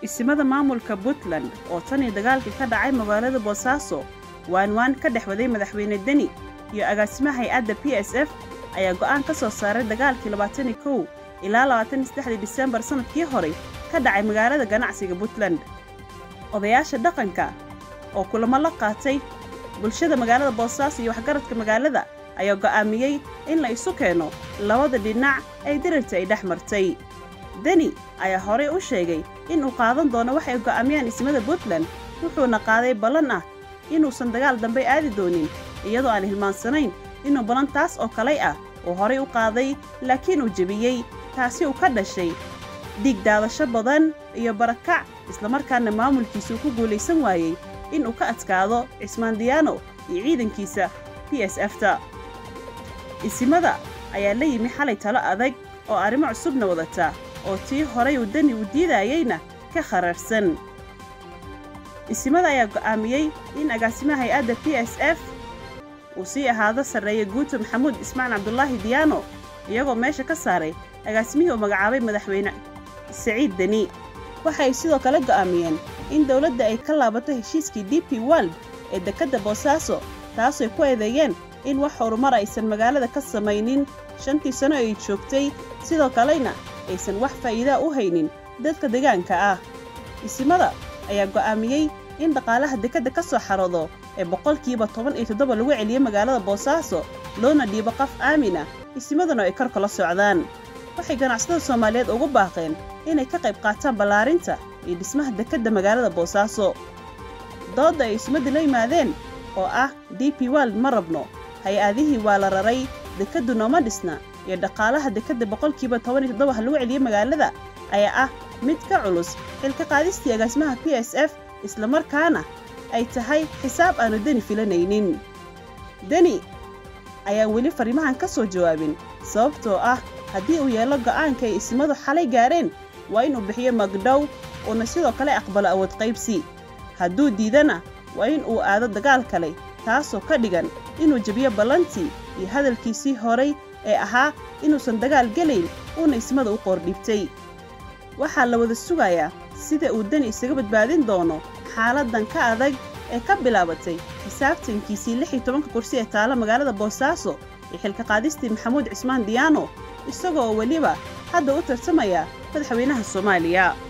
isimada maamulka puntland oo tan iyo dagaalkii ka dhacay magaalada boosaaso waanwaan ka dhex waday madaxweyne deni iyo agaasimaha hay-adda p s f ayaa go'aan ka soo saaray dagaalkii labaatan iyo kow ilaa labaatan iyo saddexdii disembar sannadkii hore ka dhacay magaalada ganacsiga puntland odayaasha dhaqanka oo kulamo la qaatay bulshada magaalada boosaaso iyo waxgaradka magaalada ayaa go'aamiyey in la isu keeno labada dhinac ee dirirta ay dhex martay deni ayaa horey u sheegay inuu qaadan doono waxay go'aamiyaan ismada puntland wuxuuna qaaday ballan ah inuusan dagaal dambe aadi doonin iyadoo aan hilmaansanayn inuu ballan taas oo kalay ah uu horay u qaaday laakiin uu jebiyey taasi uu ka dhashay dhiig daadasho badan iyo barakac islamarkaana maamulkiisuu ku guulaysan waayey inuu ka adkaado cismaan diyaano iyo ciidankiisa p s f-ta isimada ayaa la yimi xalay talo adag oo arrimo cusubna wadata oo tii horay uu deni uu diidaayeyna ka khararsan isimada ayaa go'aamiyey in agaasimaha hay-adda p s f uu sii ahaado sarreeye guuto maxamuud ismaan cabdulaahi diyaano iyagoo meesha ka saaray agaasimihii uu magacaabay madaxweyne saciid deni waxay sidoo kale go'aamiyeen in dawladda ay ka laabato heshiiskii d p world ee dekedda boosaaso taasay ku eedeeyeen in wax horumar aysan magaalada ka samaynin shantii sano ay joogtay sidoo kalena aysan wax faa'iidaa u haynin dadka deegaanka ah isimada ayaa go'aamiyey in dhaqaalaha dekedda ka soo xaroodo ee boqolkiiba toban iyo toddoba lagu celiyo magaalada boosaaso loona dhiibo qaf aamin ah isimaduna ay kor kala socdaan waxay ganacsatada soomaaliyeed ugu baaqeen inay ka qayb qaataan ballaarinta iyo dhismaha dekedda magaalada boosaaso doodda ay isimadda la yimaadeen oo ah d p world ma rabno hay-adihii waa la raray dekeddu nooma dhisna iyo dhaqaalaha dekedda boqolkiiba toban iyo toddoba ha lagu celiyo magaalada ayaa ah mid ka culus xilka qaadistii agaasimaha p s f islamarkaana ay tahay xisaab aanu deni filanaynin deni ayaan weli fariimahan ka soo jawaabin sababtoo ah haddii uu yeelo go'aanka ay ismadu xalay gaareen waa inuu bixiyo magdhow uuna sidoo kale aqbalo awood qaybsi hadduu diidana waa in uu aado dagaal kale taasoo ka dhigan inuu jebiyo ballantii iyo hadalkiisii horay ee ahaa inuusan dagaal gelayn uuna ismada u qoordhibtay waxaa la wada sugayaa sida uu deni isaga badbaadin doono xaaladdan ka adag ee ka bilaabatay xisaabtankiisii lix iyo tobanka kursi ee taala magaalada boosaaso iyo xilka qaadistii maxamuud cismaan diyaano isagoo weliba hadda u tartamaya madaxweynaha soomaaliya